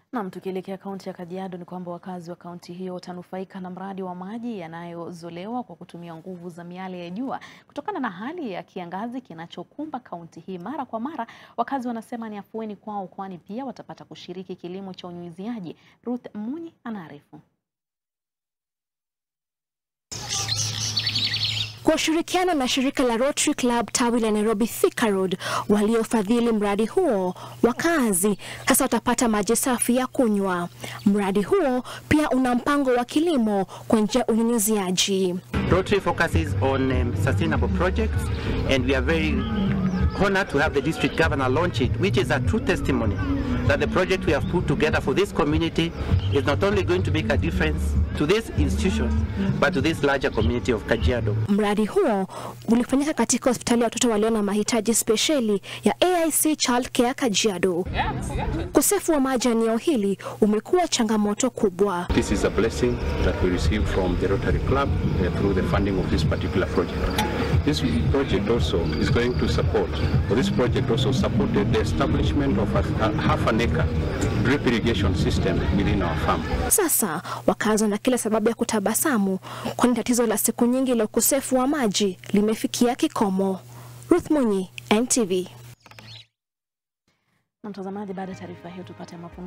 Nam, tukielekea kaunti ya Kajiado ni kwamba wakazi wa kaunti hiyo watanufaika na mradi wa maji yanayozolewa kwa kutumia nguvu za miale ya jua kutokana na hali ya kiangazi kinachokumba kaunti hii. Mara kwa mara, wakazi wanasema ni afueni kwao, kwani pia watapata kushiriki kilimo cha unyunyiziaji. Ruth Munyi anaarifu. Kwa ushirikiano na shirika la Rotary Club tawi la Nairobi Thika Road waliofadhili mradi huo, wakazi sasa watapata maji safi ya kunywa. Mradi huo pia una mpango wa kilimo kwa njia ya unyunyiziaji. Rotary focuses on um, sustainable projects and we are very honored to have the district governor launch it, which is a true testimony that the project we have put together for this community is not only going to make a difference to this institution, but to this larger community of Kajiado. Mradi huo ulifanyika katika hospitali ya watoto walio na mahitaji spesheli ya AIC Child Care Kajiado. Ukosefu wa maji eneo hili umekuwa changamoto kubwa. This is a blessing that we received from the Rotary Club uh, through the funding of this particular project. This project also is going to support, or this project also supported the establishment of a, a half an acre drip irrigation system within our farm. Sasa wakazi wana kila sababu ya kutabasamu, kwani tatizo la siku nyingi la ukosefu wa maji limefikia kikomo. Ruth Munyi, NTV. Na mtazamaji, baada ya taarifa hiyo tupate mapumziko.